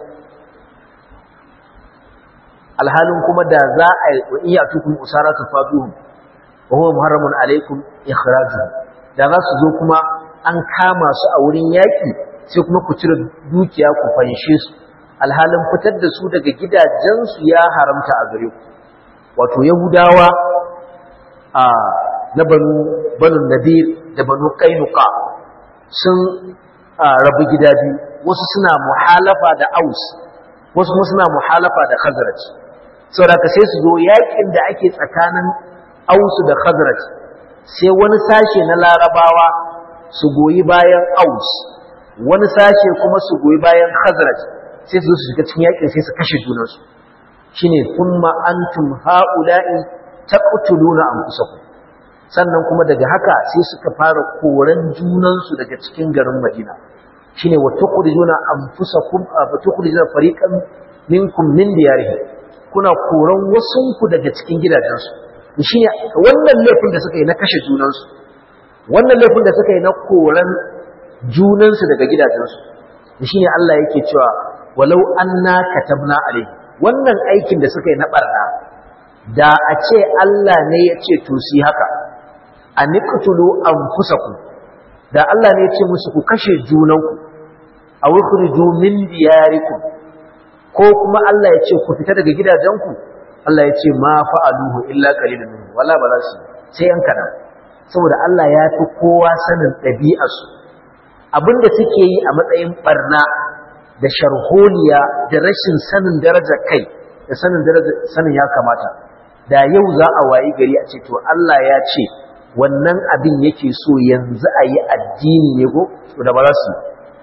alhalin kuma da za a yi wa iya tukun usara ta faduhun wa huwa muharramun alaikum ikhrajuhum da za su zo kuma an kama su a wurin yaƙi sai kuma ku cire dukiya ku fanshe su alhalin fitar da su daga gidajensu ya haramta a gare ku wato yahudawa a na banu banu nadir da banu kainuka sun rabu gida biyu wasu suna muhalafa da aus wasu kuma suna muhalafa da khazraj saboda ka sai su zo yakin da ake tsakanin ausu da khazraj sai wani sashe na larabawa su goyi bayan aus wani sashe kuma su goyi bayan khazraj sai su zo su shiga cikin yakin sai su kashe junansu shine thumma antum haula'i taqtuluna anfusakum sannan kuma daga haka sai suka fara koran junansu daga cikin garin Madina shine wa tukhrijuna anfusakum fa tukhrijuna fariqan minkum min diyarihim kuna koran wasunku daga cikin gidajensu shine wannan laifin da suka yi na kashe junansu wannan laifin da suka yi na koran junansu daga gidajensu shine Allah yake cewa walau anna katabna alaihi wannan aikin da suka yi na barna da a ce Allah ne ya ce to si haka a niqtulu anfusakum da Allah ne ya ce musu ku kashe junanku a wukhriju min diyarikum ko kuma Allah ya ce ku fita daga gidajenku Allah ya ce ma fa'aluhu illa qalilun minhum wala ba za su sai yan kadan saboda Allah ya fi kowa sanin ɗabi'arsu abinda suke yi a matsayin barna da sharholiya da rashin sanin darajar kai da sanin darajar sanin ya kamata da yau za a wayi gari a ce to Allah ya ce wannan abin yake so yanzu a yi addini ne ko to da ba za su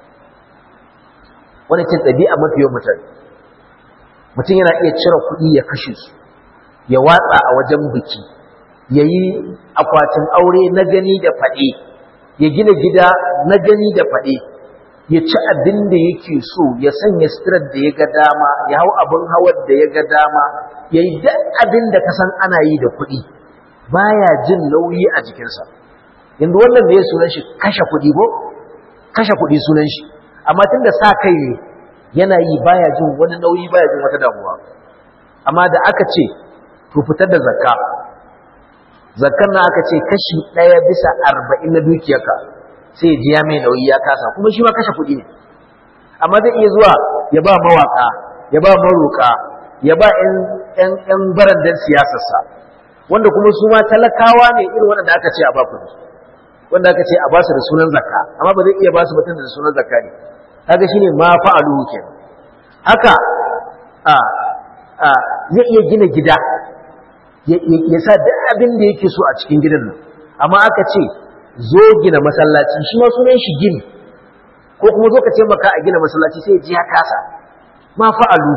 wani ce ɗabi'a mafi yawan mutane mutum yana iya cire kuɗi ya kashe su ya watsa a wajen biki ya yi akwatin aure na gani da faɗe ya gina gida na gani da faɗe ya ci abin da yake so ya sanya sitirar da ya ga dama ya hau abin hawar da ya ga dama ya yi duk abin da ka san ana yi da kuɗi baya jin nauyi a jikinsa yanzu wannan da ya sunan shi kashe kuɗi ko kashe kuɗi sunan shi amma tun da sa kai ne yana yi baya jin wani nauyi baya jin wata damuwa amma da aka ce to fitar da zakka zakkan na aka ce kashi ɗaya bisa arba'in na dukiyarka sai ji ya mai nauyi ya kasa kuma shi ma kashe kuɗi ne amma zai iya zuwa ya ba mawaka ya ba maroka ya ba ƴan barandan siyasarsa wanda kuma su ma talakawa ne irin wanda aka ce a ba kuɗi wanda aka ce a ba su da sunan zakka amma ba zai iya ba su mutum da sunan zakka ne kaga shine ma fa'alu kenan haka a a zai iya gina gida ya sa duk abin da yake so a cikin gidan nan amma aka ce zo gina masallaci shi ma sunan shi gini ko kuma zo ka ce maka a gina masallaci sai ji ya kasa ma fa'alu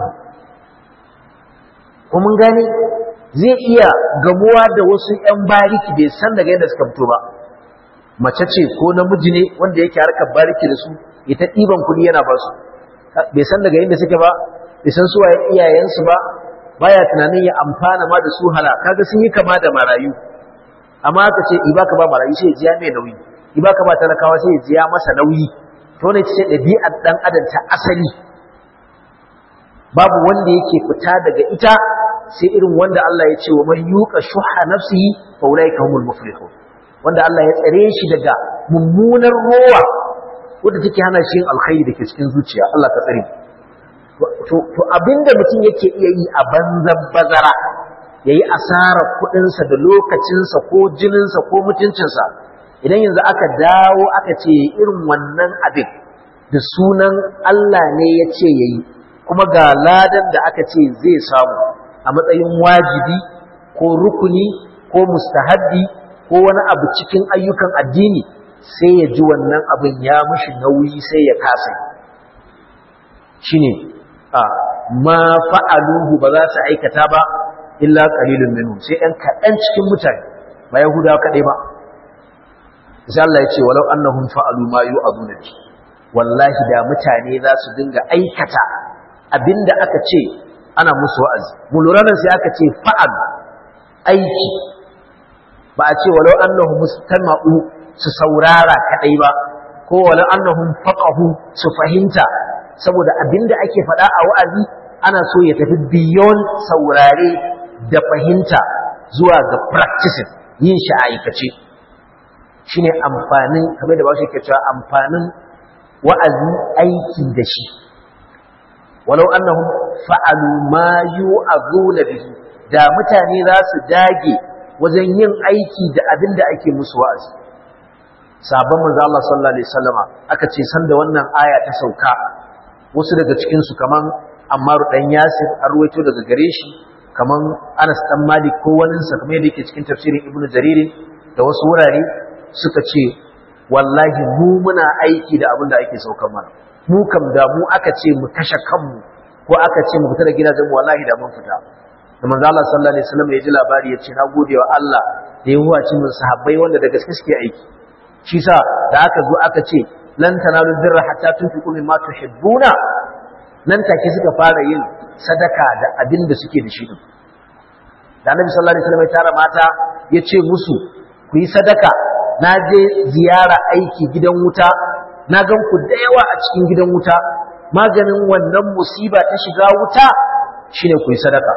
ko mun gane zai iya gamuwa da wasu ƴan bariki bai san daga yadda suka fito ba mace ce ko namiji ne wanda yake harkar bariki da su ita ɗiban kuɗi yana ba su bai san daga yadda suke ba bai san su waye iyayensu ba baya tunanin ya amfana ma da su hala kaga sun yi kama da marayu amma aka ce i baka ba marayu sai ya jiya mai nauyi i baka ba talakawa sai ya jiya masa nauyi to ne ce ɗabi'ar ɗan adam ta asali babu wanda yake fita daga ita sai irin wanda Allah ya ce wa man yuqa shuha nafsihi fa ulaika humul muflihun wanda Allah ya tsare shi daga mummunar rowa wadda take hana shi yin alkhairi dake cikin zuciya Allah ka tsare to to abinda mutum yake iya yi a banzan bazara yayi asarar kuɗinsa da lokacinsa ko jininsa ko mutuncinsa idan yanzu aka dawo aka ce irin wannan abin da sunan Allah ne ya ce yayi kuma ga ladan da aka ce zai samu a matsayin wajibi ko rukuni ko mustahabbi ko wani abu cikin ayyukan addini sai ya ji wannan abin ya mishi nauyi sai ya kasa shine a ma fa'aluhu ba za su aikata ba illa qalilun minhum sai ɗan kaɗan cikin mutane ba yahudawa kaɗai ba sai Allah ya ce walau annahum fa'alu ma yu'aduna bi wallahi da mutane za su dinga aikata abinda aka ce ana musu wa'azi mu lura nan sai aka ce fa'al aiki ba a ce walau annahum mustama'u su saurara kadai ba ko walau annahum faqahu su fahimta saboda abinda ake faɗa a wa'azi ana so ya tafi beyond saurare da fahimta zuwa ga practicing yin shi a aikace shine amfanin kamar da ba shi ke cewa amfanin wa'azi aiki da shi walau annahum fa'alu ma yu'azuna bihi da mutane za su dage wajen yin aiki da abin da ake musu wa'azi sabon manzo Allah sallallahu alaihi wasallama aka ce san da wannan aya ta sauka wasu daga cikin su kaman Ammar dan Yasir an ruwaito daga gare shi kaman Anas dan Malik ko wani sa kamar yadda yake cikin tafsirin Ibn Jarir da wasu wurare suka ce wallahi mu muna aiki da abin da ake saukan mana mu kam da mu aka ce mu kashe kanmu ko aka ce mu fita da gidajen mu wallahi da mun fita da manzo Allah sallallahu alaihi wasallam ya ji labari ya ce na gode wa Allah da ya huwaci mun sahabbai wanda da gaske suke aiki shi sa da aka zo aka ce lan tanalu birra hatta tunfiqu mimma tuhibbuna nan take suka fara yin sadaka da abin da suke da shi din da Annabi sallallahu alaihi wasallam ya tara mata ya ce musu ku yi sadaka na je ziyara aiki gidan wuta na gan ku da yawa a cikin gidan wuta maganin wannan musiba ta shiga wuta shine ku yi sadaka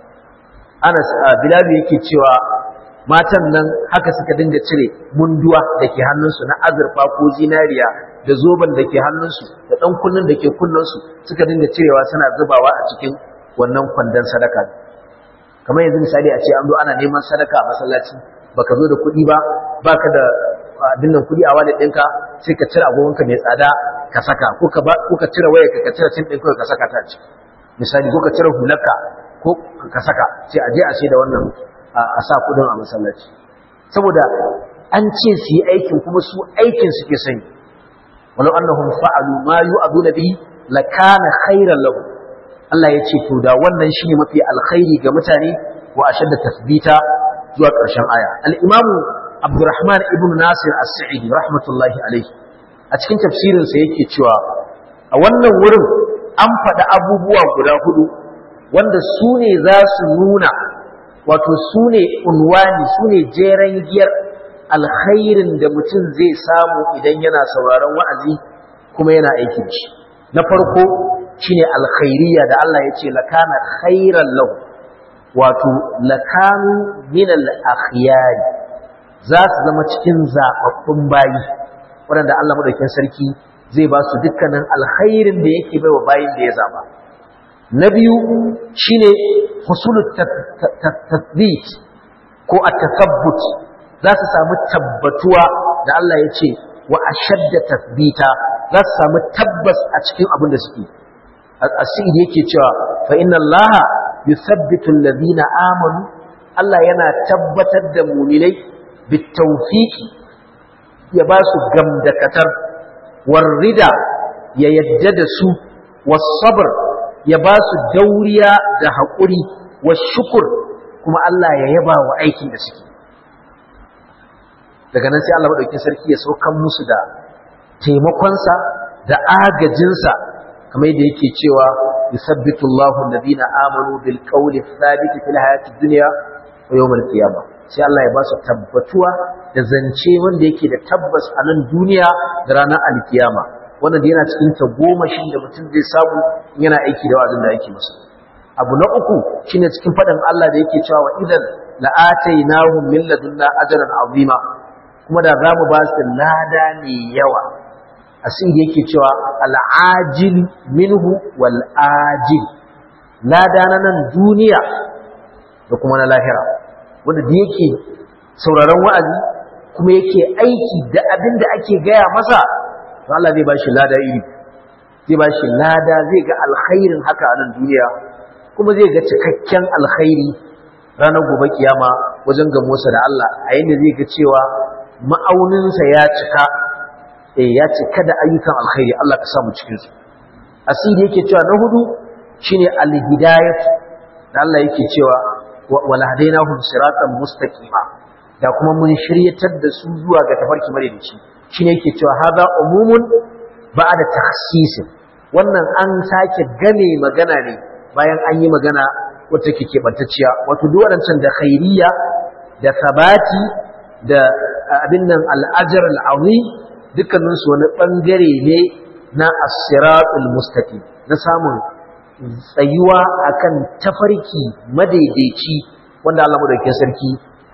Anas Bilal yake cewa matan nan haka suka dinga cire munduwa da ke hannunsu na azurfa ko zinariya da zoben da ke hannunsu da ɗan kunnen da ke kunnensu suka dinga cirewa suna zubawa a cikin wannan kwandon sadaka kamar yanzu misali a ce an zo ana neman sadaka a masallaci baka zo da kuɗi ba baka da abin nan kuɗi a wallet ɗinka sai ka cire agogonka mai tsada ka saka ko ka ko ka cire waya ka cire cin ɗin ka saka ta ci misali ko ka cire hularka ko ka saka sai a je a sai da wannan a sa kuɗin a masallaci saboda an ce su yi aikin kuma su aikin suke sani walau annahum fa'alu ma yu'aduna bihi lakana khairan lahum Allah ya ce to da wannan shine mafi alkhairi ga mutane wa ashadda tasbita zuwa ƙarshen aya al-imamu Abdurrahman ibn Nasir As-Sa'idi rahmatullahi alaihi a cikin tafsirinsa yake cewa a wannan wurin an faɗi abubuwa guda hudu wanda su ne za su nuna wato su ne unwani su ne jeren giyar alkhairin da mutum zai samu idan yana sauraron wa'azi kuma yana aikin shi na farko shine alkhairiyya da Allah ya ce lakana khairan lahu wato lakanu min al-akhyari za su zama cikin zaɓaɓɓun bayi waɗanda Allah madaukakin sarki zai ba su dukkanin alkhairin da yake baiwa bayin da ya zaba na biyu shine husulut tathbit ko at-tathabbut za su samu tabbatuwa da Allah ya ce wa ashadda tathbita za su samu tabbas a cikin abin da suke asiri yake cewa fa inna Allah yuthabbitu alladhina amanu Allah yana tabbatar da mu'minai bitawfiqi ya ba su gamdakatar warrida ya yadda da su wasabr ya ba su dauriya da haƙuri washukur kuma Allah ya yaba wa aikin da suke daga nan sai Allah maɗauki sarki ya saukan musu da taimakonsa da agajinsa kamar yadda yake cewa yusabbitu Allahu alladhina amanu bil qawli thabit fil hayati dunya wa yawm al qiyamah sai Allah ya ba su tabbatuwa da zance wanda yake da tabbas a nan duniya da ranar alkiyama wannan da yana cikin ta goma shi da mutum zai samu yana aiki da wa'azin da yake masa abu na uku shine cikin faɗin Allah da yake cewa idan la'atainahum min ladunna ajran azima kuma da za mu ba su lada mai yawa asiri yake cewa al'ajil minhu wal ajil lada na nan duniya da kuma na lahira wanda da yake sauraron wa'azi kuma yake aiki da abin da ake gaya masa to Allah zai ba shi lada iri zai ba shi lada zai ga alkhairin haka a nan duniya kuma zai ga cikakken alkhairi ranar gobe kiyama wajen gamosa da Allah a yadda zai ga cewa ma'auninsa ya cika eh ya cika da ayyukan alkhairi Allah ka samu cikin su asiri yake cewa na hudu shine al-hidayah da Allah yake cewa wal hadainahum siratan mustaqima da kuma mun shiryatar da su zuwa ga tafarki madaidaici shine yake cewa hada umumun ba'da takhsisin wannan an sake game magana ne bayan an yi magana wata ke keɓantacciya wato duk waɗancan da khairiyya da sabati da abin nan al'ajar al'auni dukkaninsu wani ɓangare ne na asiratul mustaqim na samun tsayuwa akan tafarki madaidaici wanda Allah madaukakin sarki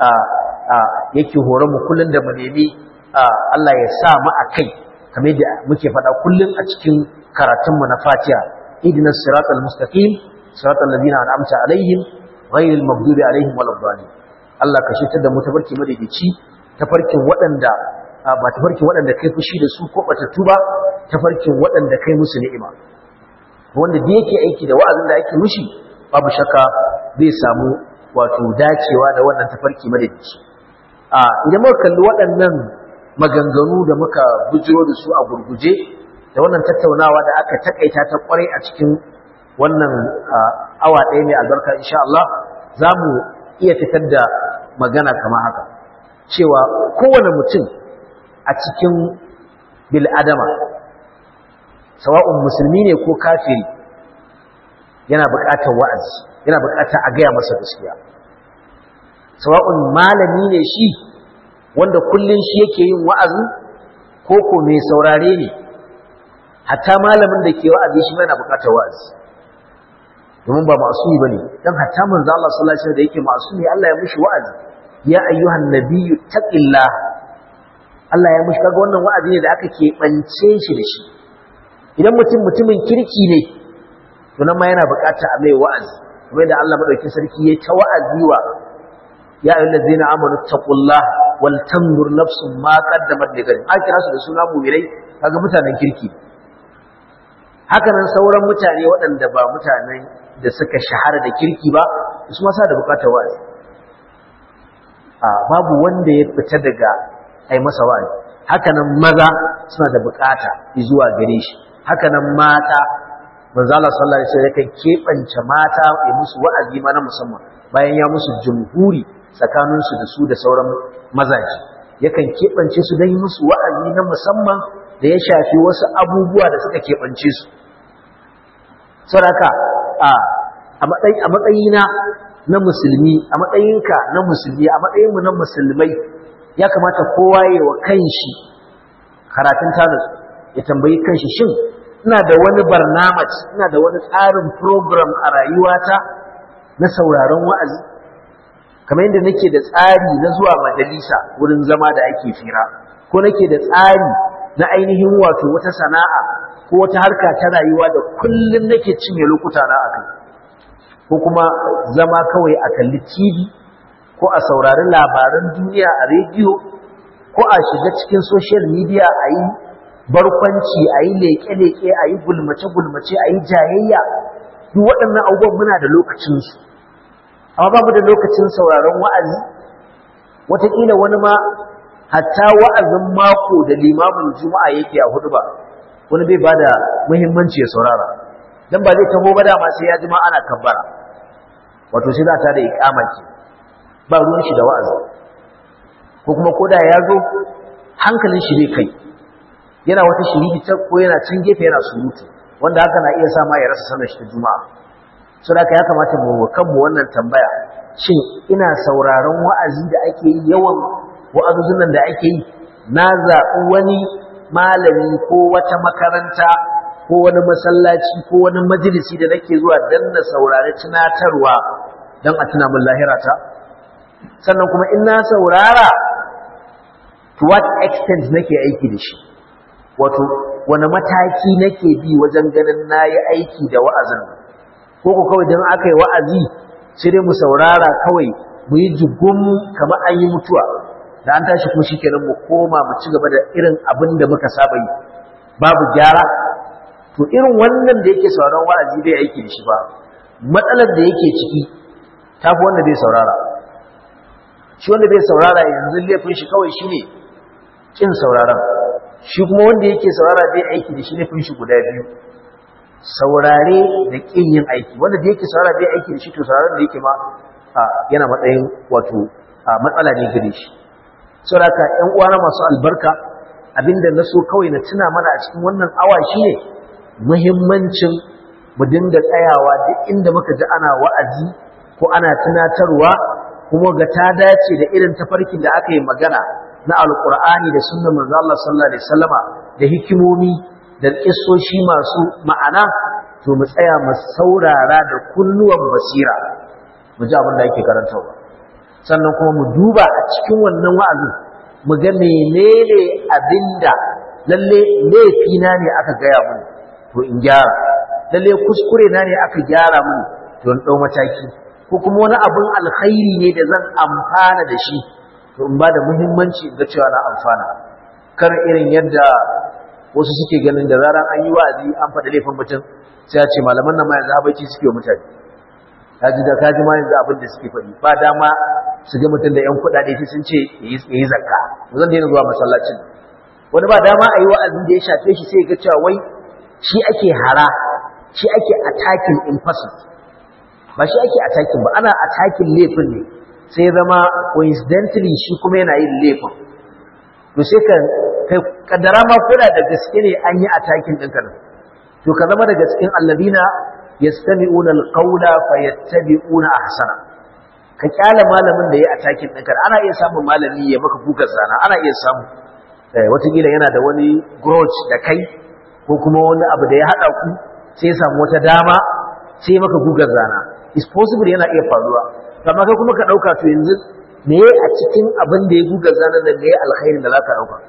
yake horon mu kullun da mu nemi Allah ya sa mu a kai kamar da muke faɗa kullun a cikin karatunmu na Fatiha ihdinas siratal mustaqim siratal ladina an'amta alaihim ghayril maghdubi alaihim waladdallin Allah ka shitar da mu tafarki madaidaici tafarkin waɗanda ba tafarkin waɗanda kai fushi da su ko batattu ba tafarkin waɗanda kai musu ni'ima wanda da yake aiki da wa'azin da ake mushi babu shakka zai samu wato dacewa da wannan tafarki madaidaici a idan muka kalli waɗannan maganganu da muka bujiro da su a gurguje da wannan tattaunawa da aka takaita ta kwarai a cikin wannan awa ɗaya mai albarka insha Allah za mu iya fitar da magana kama haka cewa kowane mutum a cikin bil'adama sawa'un musulmi ne ko kafiri yana buƙatar wa'azi yana buƙatar a gaya masa gaskiya sawa'un malami ne shi wanda kullum shi yake yin wa'azi ko ko mai saurare ne hatta malamin da ke wa'azi shi yana buƙatar wa'azi domin ba masumi bane dan hatta manzo Allah sallallahu alaihi wasallam da yake masumi Allah ya mushi wa'azi ya ayyuhan nabiyyu taqillah Allah ya mushi kaga wannan wa'azi ne da aka keɓance shi da shi idan mutum mutumin kirki ne to nan ma yana bukata a mai wa'azi kamar da Allah madaukakin sarki ya ta wa'azi wa ya ayyuhal ladzina amanu taqullah wal tanzur nafsun ma qaddamat ligadin a kira su da suna mu'minai kaga mutanen kirki haka nan sauran mutane waɗanda ba mutanen da suka shahara da kirki ba su ma sa da bukatar wa'azi a babu wanda ya fita daga ai masa wa'azi haka nan maza suna da bukata zuwa gare shi haka nan mata manzo Allah sallallahu alaihi wasallam yakan kebance mata ya musu wa'azi ma na musamman bayan ya musu jumhuri tsakanin su da su da sauran mazaji yakan kebance su dan musu wa'azi na musamman da ya shafi wasu abubuwa da suka kebance su saraka a a matsayi a matsayina na musulmi a matsayinka na musulmi a matsayinmu na musulmai ya kamata kowa ya wa kanshi karatun tanus ya tambayi kanshi shin ina da wani barnamaj ina da wani tsarin program a rayuwata na sauraron wa'azi kamar yadda nake da tsari na zuwa majalisa wurin zama da ake fira ko nake da tsari na ainihin wato wata sana'a ko wata harka ta rayuwa da kullum nake cinye lokuta na akai ko kuma zama kawai a kalli TV ko a saurari labaran duniya a rediyo ko a shiga cikin social media a yi barkwanci a yi leƙe-leƙe a yi gulmace-gulmace a yi jayayya duk waɗannan abubuwan muna da lokacinsu amma ba mu da lokacin sauraron wa'azi wataƙila wani ma hatta wa'azin mako da limamin juma'a yake a hudu ba wani bai ba da muhimmanci ya saurara don ba zai taho ba dama sai ya ji ma ana kabbara wato sai za ta da iƙama ke ba ruwan shi da wa'azi ko kuma koda ya zo hankalin shi bai kai yana wata shiriki ta ko yana can gefe yana surutu wanda haka na iya sa ma ya rasa sanar shi ta juma'a so da ya kamata mu kanmu wannan tambaya shin ina sauraron wa'azi da ake yi yawan wa'azuzun nan da ake yi na zaɓi wani malami ko wata makaranta ko wani masallaci ko wani majalisi da nake zuwa dan na saurari tunatarwa don a tuna min lahirata sannan kuma in na saurara to what extent nake aiki da shi wato wani mataki nake bi wajen ganin na yi aiki da wa'azin ko ku kawai don aka yi wa'azi sai dai mu saurara kawai mu yi jigum kamar an yi mutuwa da an tashi kuma shikenan mu koma mu ci gaba da irin abin da muka saba yi babu gyara to irin wannan da yake sauraron wa'azi bai aiki da shi ba matsalar da yake ciki tafi wanda bai saurara shi wanda bai saurara yanzu laifin shi kawai shine kin sauraron shi kuma wanda yake saurara bai aiki da shi ne shi guda biyu saurare da kin yin aiki wanda da yake saurara bai aiki da shi to sauraron da yake ma yana matsayin wato matsala ne gare shi saboda haka ƴan uwana masu albarka abinda na so kawai na tuna mana a cikin wannan awa shine muhimmancin mu dinga tsayawa duk inda muka ji ana wa'azi ko ana tunatarwa kuma ga ta dace da irin tafarkin da aka yi magana na alkur'ani da sunnar manzo Allah sallallahu alaihi wasallama da hikimomi da kissoshi masu ma'ana to mu tsaya mu saurara da kunnuwan basira mu ji abin da yake karantawa sannan kuma mu duba a cikin wannan wa'azin mu ga menene abinda lalle laifina ne aka gaya mun to in gyara lalle kuskure na ne aka gyara mun to in dau mataki ko kuma wani abin alkhairi ne da zan amfana da shi to in ba da muhimmanci ga cewa na amfana kar irin yadda wasu suke ganin da zaran an yi wa'azi an faɗa laifin mutum sai a ce malaman nan ma yanzu habaici suke wa mutane kaji da kaji ma yanzu abin da suke faɗi ba dama su ga mutum da yan kuɗaɗe sai sun ce yayi zakka zan daina zuwa masallacin wani ba dama a yi wa'azi da ya shafe shi sai ga cewa wai shi ake hara shi ake attacking in person ba shi ake attacking ba ana attacking laifin ne sai zama coincidentally shi kuma yana yin laifin to sai ka kai kaddara ma koda da gaske ne an yi attacking ɗinka nan to ka zama daga cikin alladina yastami'una alqawla fayattabi'una ahsana ka kyala malamin da ya attacking ɗinka ana iya samun malami ya maka gugar zana ana iya samu watakila yana da wani grudge da kai ko kuma wani abu da ya haɗa ku sai ya samu wata dama sai maka gugar zana is possible yana iya faruwa amma kai kuma ka ɗauka to yanzu me a cikin abin da ya gugar zana da me alkhairin da za ka ɗauka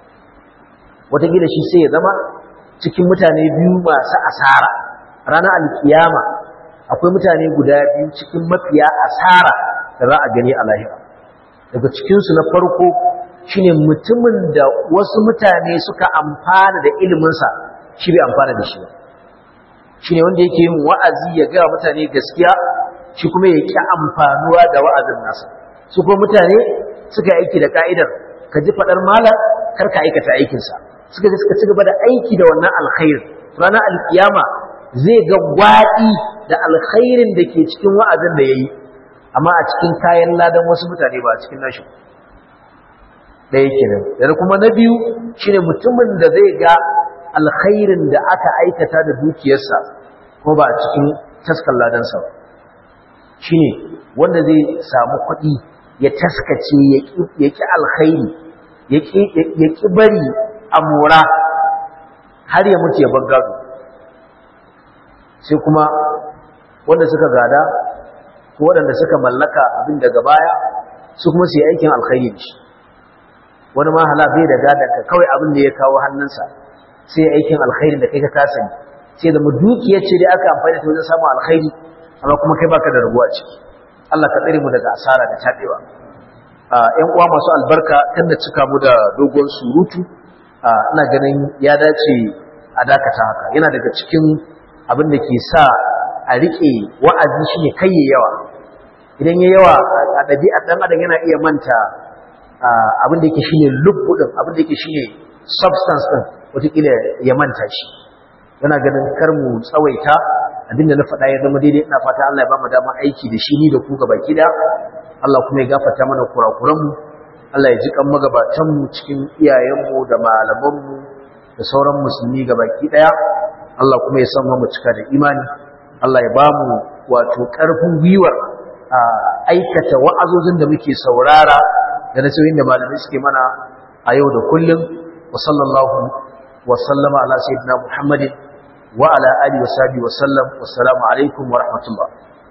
watakila shi sai ya zama cikin mutane biyu masu asara ranar alkiyama akwai mutane guda biyu cikin mafiya asara da za a gani a lahira daga cikinsu na farko shine mutumin da wasu mutane suka amfana da iliminsa shi bai amfana da shi ba shine wanda yake yin wa'azi ya ga mutane gaskiya shi kuma ya ki amfanuwa da wa'azin nasa su kuma mutane suka aiki da ka'idar ka ji fadar malam kar ka aikata aikinsa suka ji suka ci gaba da aiki da wannan alkhair ranar alkiyama zai ga gwaɗi da alkhairin da ke cikin wa'azin da ya yi amma a cikin kayan ladan wasu mutane ba a cikin nashi ɗaya kenan da kuma na biyu shine mutumin da zai ga alkhairin da aka aikata da dukiyarsa ko ba a cikin taskan ladansa ba shine wanda zai samu kuɗi ya taskace ya ƙi alkhairi ya ƙi bari a mora har ya mutu ya gado. sai kuma wanda suka gada ko waɗanda suka mallaka abin daga baya su kuma su yi aikin alkhairi da shi wani ma hala bai da gadanka kawai abin da ya kawo hannunsa sai aikin alkhairi da kai ka kasani sai da dukiyar ce dai aka amfani ta wajen samun alkhairi amma kuma kai baka da rabuwa ciki Allah ka tsare mu daga asara da tabewa ƴan uwa masu albarka kan da cika mu da dogon surutu ina ganin ya dace a dakata haka yana daga cikin abin da ke sa a rike wa'azi shine kai yawa idan ya yawa a ɗabi'ar ɗan adam yana iya manta abin da yake shine lubbu din abin da yake shine substance din wataƙila ya manta shi yana ganin kar mu tsawaita abinda na faɗa ya zama daidai ina fata Allah ya ba mu dama aiki da shi ni da ku gaba da Allah kuma ya gafarta mana kurakuran mu Allah ya ji kan magabatan mu cikin iyayen mu da malaman mu da sauran musulmi gabaki daya Allah kuma ya san mu cika da imani Allah ya ba mu wato ƙarfin gwiwar a aikata wa'azozin da muke saurara da nasirin da malamai suke mana a yau da kullum wa sallallahu wa sallama ala sayyidina Muhammadin wa ala alihi wa sahbihi wa sallam wassalamu alaikum wa rahmatullah